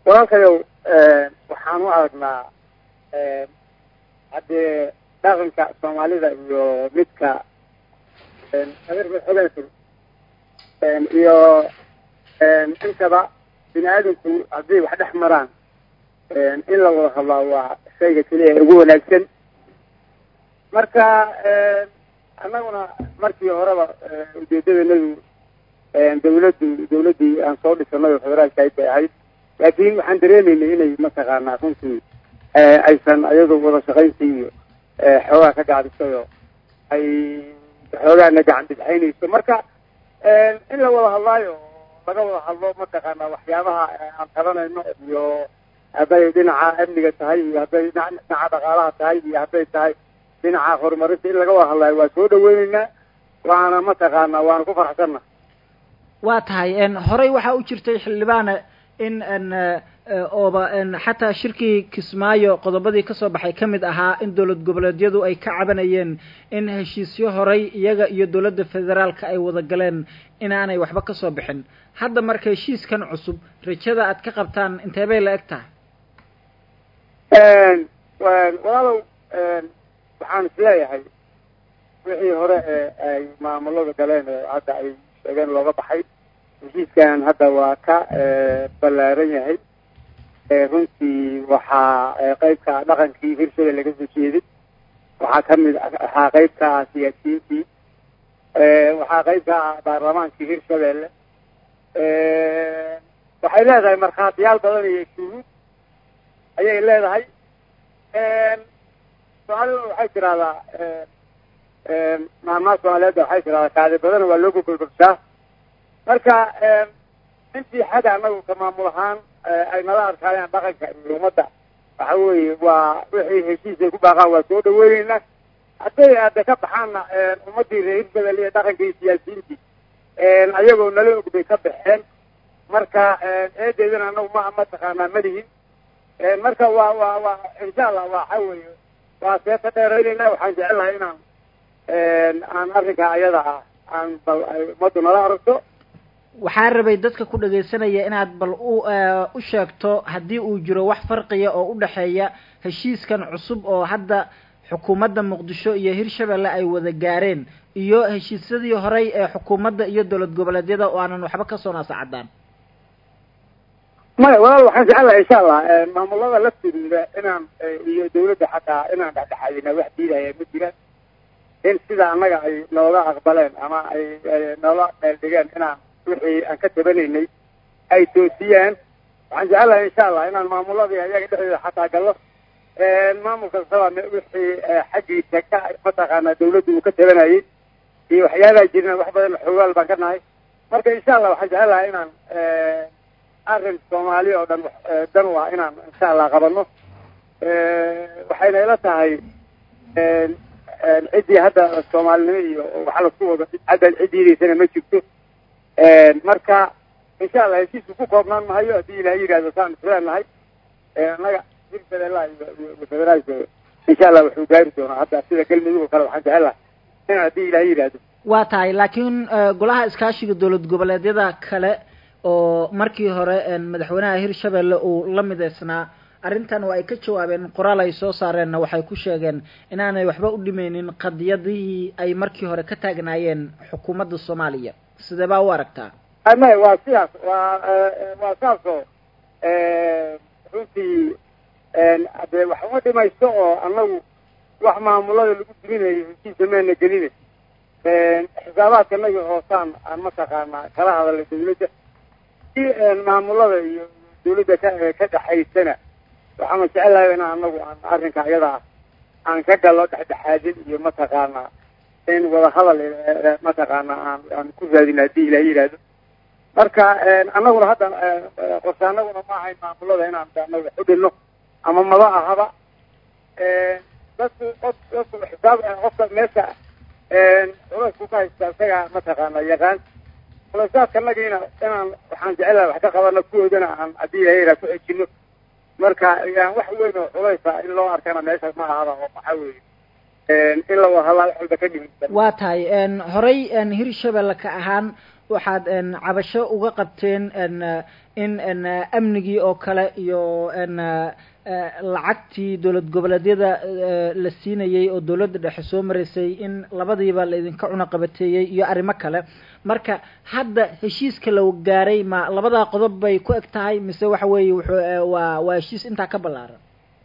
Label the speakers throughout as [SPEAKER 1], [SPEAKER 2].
[SPEAKER 1] walaalkayow waxaan u aragnaa haddee dhaqanka soomaalida iyo midka adeerka iyo intaba bini aadamku haddii wax dhex maraan in la wada hadlaa waa shayga keliya ugu wanaagsan marka annaguna markii horeba ujeedadanadu dawladdu dawladdii aan soo dhisanay oo federaalkayd bay ahayd laakiin waxaan dareemaynay inay mataqaanaa runtii aysan ayadoo wada shaqayntii iyo xoogaa ka gacdisayoo ay xoogaana gacan bidxaynayso marka in la wada hadlaayo laga wada hadlo mataqaanaa waxyaabaha aan qabanayno iyo hadday dhinaca amniga tahay iyo hadday dhinaca dhaqaalaha tahay iyo hadday tahay dhinaca horumarinta in laga wada hadlaayo waa soo dhaweyneynaa waana mataqaanaa waana ku faraxsanna
[SPEAKER 2] waa tahay horey waxaa u jirtay xildhibaane in ooba xataa shirkii kismaayo qodobadii kasoo baxay ka mid ahaa in dowlad goboleedyadu ay ka cabanayeen in heshiisyo horay iyaga iyo dowladda federaalka ay wada galeen inaanay waxba kasoo bixin hadda marka heshiiskan cusub rajada aad ka qabtaan intee bay la eg tahay
[SPEAKER 1] walaalow waxaan isleeyahay wixii hore ee ay maamulada galeen oo hadda ay sheegeen looga baxay heshiiskan hadda waa ka ballaaran yahay runtii waxaa qeybka dhaqankii hirshabelle laga soo jeeday waxaa kamid waxaa qeybka ah siyaasiyiintii waxaa qeybka ah baarlamaankii hirshabelle waxay leedahay markhaatiyaal badan iyo shuhuud ayay leedahay soomaalida waxay tirahdaa maamaha soomaaliyeedda waxay tirahdaa kaadi badana waa loo gogolgobshaa marka intii xagga anagu ka maamul ahaan ay nala arkaayaan dhaqanka iyo ummadda waxa weeye waa wixii heshiis ay ku baaqaan waa soo dhaweyneynaa hadday aada ka baxaanna ummaddii reer hirbedel iyo dhaqankii iyo siyaasiyiintii ayagoo nala og bay ka baxeen marka eedeedana anagu ma mataqaanaa malihin marka waa waa waa insha allah waxa weeye waa seeta dheeraynayna waxaan jecelahay inaan aan arrinka ayada ah aan bal ay ummaddu nala aragto
[SPEAKER 2] waxaa rabay dadka ku dhagaysanaya inaad bal u u sheegto haddii uu jiro wax farqiya oo u dhexeeya heshiiskan cusub oo hadda xukuumadda muqdisho iyo hirshabelle ay wada gaareen iyo heshiisyadii horey ee xukuumadda iyo dowlad goboleedyada oo aanan waxba kasoo naasacadaan
[SPEAKER 1] maya walaal waxaan jecelahay insha allah maamulada laftooda inaan iyo dawladda xataa inaan dhexdhexaadina wax diidaya ma jiraan in sida annaga ay nooga aqbaleen ama ay noola meeldhigeen inaan wixii aan ka tabanaynay ay toosiyaan waxaan jecelahay insha allah inaan maamuladii ayaga dhexdooda xataa gallo maamul kastaba wixii xaggiisa ka mataqaanaa dawladda uu ka tabanayay iyo waxyaabaha jirna wax badan xoogaal baan ka nahay marka insha allah waxaan jecelahay inaan arrin soomaali oo dhan dan u ah inaan insha allah qabano waxayna ila tahay ciddii hadda soomaalinimo iyo waxa lasku wado hadda ciddiidaysana ma jirto marka insha allah heshiisku ku koobnaan mahayo haddii ilaah yidhahdo saan isleenahay annaga hirbedela iyo federaalka insha allah wuxuu gaari doonaa hadda sida galmudug oo kale waxaan jecelahay in haddii ilaah yidhahdo
[SPEAKER 2] waa tahay laakiin golaha iskaashiga dowlad goboleedyada kale oo markii hore madaxweynaha hirshabelle uu la midaysnaa arrintan waa ay ka jawaabeen qoraal ay soo saareenna waxay ku sheegeen inaanay waxba u dhimeynin qadiyadihii ay markii hore ka taagnaayeen xukuumadda soomaaliya sidee baa u aragtaa
[SPEAKER 1] maya waa sidaas waa waa saasoo runtii dee wax uma dhimayso oo annagu wax maamulada lagu diminayo heshiisa meena gelina xisaabaadka nagi hoosaan aan mataqaanaa kala hadalay dawladda si maamulada iyo dawladda ka ka dhexaysana waxaana jecelahay in anagu aan arrinka iyada ah aan ka galo dhexdhexaadin iyo mataqaanaa in wadahadal mataqaanaa aan aan ku raadin haddii ilaah yidhaahdo marka annaguna hadda qorse anaguna ma ahayn maamulada inaan anaga wax u dhilno ama maba ahaba dadku qof dadku xisaab qofka meesha culaysku ka haysta isaga mataqaanaa yaqaan culasaadka nagiina inaan waxaan jecelahay wax ka qabano kuwoodana aan haddii ilaah yidhaha ku xejino marka yan wax weyn oo culaysa in loo arkana meesha ma ahaba oo maxaa weeye in la wahadlaa wax walba ka dhimisa
[SPEAKER 2] waa tahay horey hirshabelle ka ahaan waxaad cabasho uga qabteen in amnigii oo kale iyo lacagtii dowlad goboleedyada la siinayey oo dowladda dhexe soo maraysay in labadiiba la idinka cunaqabateeyey iyo arrimo kale marka hadda heshiiska la gaaray ma labadaa qodob bay ku eg tahay mise waxa weeye wuxuu waa waa heshiis intaa ka ballaaran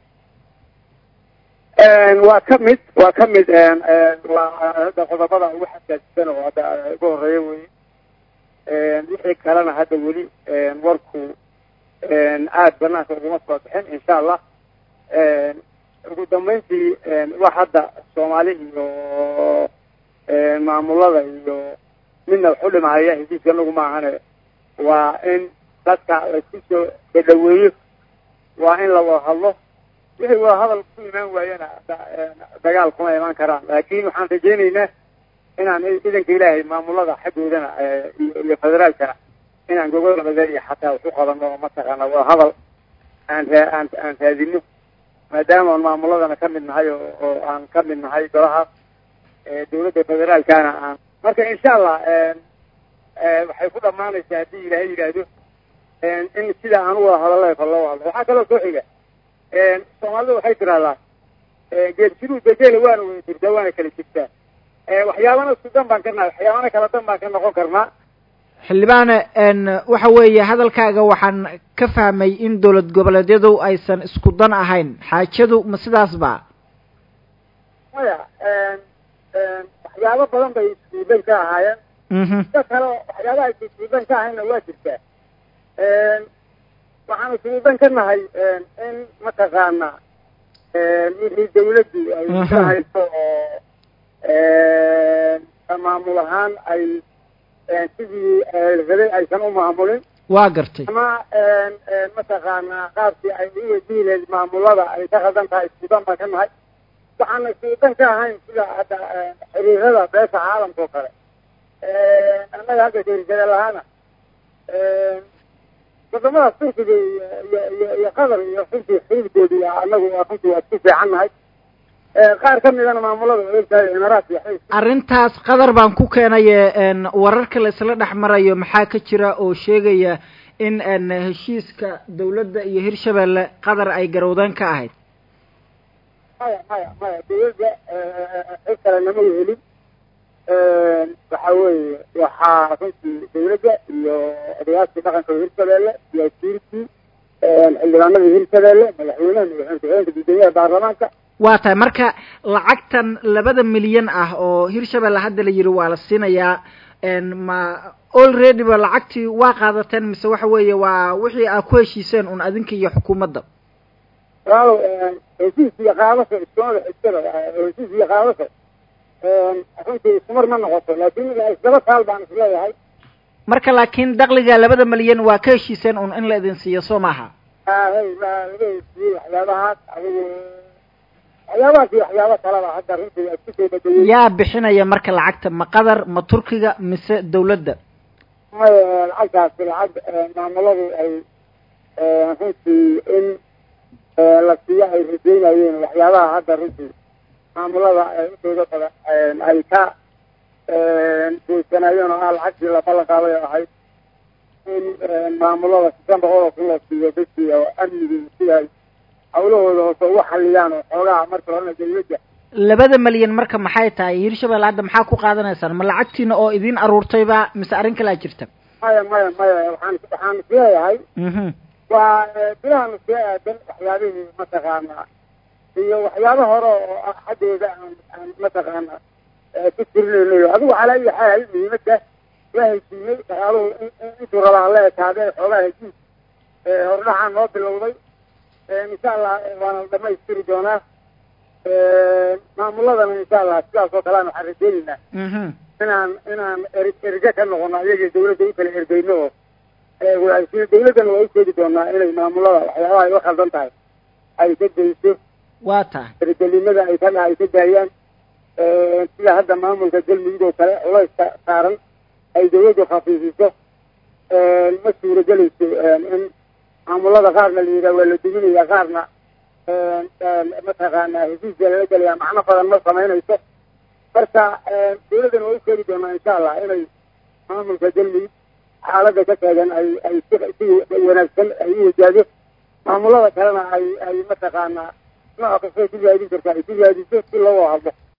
[SPEAKER 1] waa ka mid waa ka mid waa hadda qodobada ugu xasaasisan oo hadda ugu horeeya wey wixii kalena hadda weli warku aada banaanka uguma soo bixin insha allah ugu dambeyntii wax hadda soomaali iyo maamulada iyo midna wax u dhimahaya heshiiska anagu maahane waa in dadka laisku soo dhadhaweeyo waa in la wada hadlo wixii wada hadal ku imaan waayana dagaal kuma imaan karaan laakin waxaan rajeyneynaa inaan idanka ilaahay maamulada xaggoodana iyo federaalkana inaan gogol nabadeeya xataa wax u qabano oo mataqaana wada hadal aan raa aan aan raadino maadaama aan maamuladana ka mid nahay oo aan ka mid nahay golahaas dawladda federaalkana aan marka insha allah waxay ku dhamaanaysaa haddii ilaahay yidhaahdo in sida aan u wada hadalay fa loo hadlo waxaa kaloo soo xiga soomaalida waxay tiraahdaa geedsiduu degela waana wada jirtaa waana kala jirtaa waxyaabana isku dan baan ka nahay waxyaabana kala dan baan ka noqon karnaa
[SPEAKER 2] xildhibaane waxa weeye hadalkaaga waxaan ka fahmay in dowlad goboleedyadu aysan isku dan ahayn xaajadu ma sidaas ba
[SPEAKER 1] maya waxyaabo badan bay iskuudan ka ahaayeen da kale waxyaabaha aysa iskuudan ka ahaynna waa jirtaa waxaan iskuudan ka nahay in mataqaana wixii dawladdu ay ka hayso oo maamul ahaan ay sidii rabay aysan u maamulin
[SPEAKER 2] waa gartay
[SPEAKER 1] ama mataqaana qaabkii ay u wadiileed maamulada ay ka qaldan tahay iskuudan baan ka nahay waxaana iskuudan ka ahayn sida hadda xiriirada beesha caalamka oo kale annaga hadda derisade lahaana wadamadaas turkiga iyo iyo iyo qatar iyo runtii xiriirkooda iyo anagu runtii waa isku fiican nahay qaar ka midana maamulada ogtahay imaaraat iyo
[SPEAKER 2] arrintaas qadar baan ku keenaye wararka la isla dhex marayo maxaa ka jira oo sheegaya in heshiiska dawladda iyo hirshabelle qadar ay garowdeen ka ahayd
[SPEAKER 1] maya maya maya dawladda cid kale nama helin waxa weeye waxaa runtii dawladda iyo odayaashii dhaqanka hirshabelle iyo wasiirkii xildhibaanadii hirshabelle madaxweynaha madaxweyne ku-xigeenka guddoomiyaha baarlamaanka
[SPEAKER 2] waa tahay marka lacagtan labada milyan ah oo hirshabelle hadda la yiri waa la siinayaa ma already ba lacagtii waa qaadateen mise waxa weeye waa wixii aad ku heshiiseen un adinka iyo xukuumadda
[SPEAKER 1] walaalow heshiis iyo qaadasho iskumada xigtada heshiis iyo qaadasho runtii iskumar ma noqoto laakin isdaba taal baan isleeyahay
[SPEAKER 2] marka laakiin dakliga labada milyan waa ka heshiiseen un in la idin siiyo soo maaha
[SPEAKER 1] hay baa laga heshiiyey waxyaabahaas adigu waxyaabahaas iyo waxyaaba kaleba hadda runtii waa isku soo badayey
[SPEAKER 2] yaa bixinaya marka lacagta ma qatar ma turkiga mise dawladda
[SPEAKER 1] maya lacagtaasi lacag maamuladu ay runtii in la siiyo ay rajeynayeen waxyaabaha hadda runtii maamulada intooda badan ay ka goysanaayeen oo ah lacagtii la ballan qaaday oo ahayd in maamulada sisan boqol oo kun loo siiyo dadkii oo amnigii si ay hawlahooda hoose ugu xaliyaan oo xoogaha marka horena dawladda
[SPEAKER 2] labada milyan marka maxay tahay hirshabelle hadda maxaa ku qaadanaysaan ma lacagtiina oo idin aruurtayba mise arrin kalaa jirta
[SPEAKER 1] maya maya maya waxaan waxaan isleeyahay waa bilahan iskaga aadan waxyaabihii mataqaana iyo waxyaaba hore oo xaggooda aan aan mataqaana ku tirinaynayo adigu calaa ayi xaal muhiimadda waa heshiiyey dhaqaaluhu intuu rabaa la ekaadee xoogaa heshiis hordhaxaan noo bilowday insha allah waana la dhamaystiri doonaa maamuladana insha allah sidaas oo kalean waxaan rajeyneynaa inaan inaan er erge ka noqono iyagii dawladda u kala ergeyno oo dawladdana waa usheegi doonaa inay maamulada waxyaabaha ay u khaldan tahay ay ka dayso
[SPEAKER 2] waa tahay
[SPEAKER 1] ergelinada ay ka ay ka daayaan sida hadda maamulka galmudug oo kale culayska saaran ay dawladdu khafiifiso ma suuragelayso in maamulada qaarna la yidhaha waa la duminaya qaarna mataqaana heshiiska lala gelaya macno badan ma samaynayso marka dawladdana waa usheegi doonaa insha allah inay maamulka galmudug xaaladda ka taagan ay ay si si wanaagsan ay u wajaahdo maamulada kalena ay ay mataqaanaa nooc kastay ku raadin karta ay ku raadiso si loo hadlo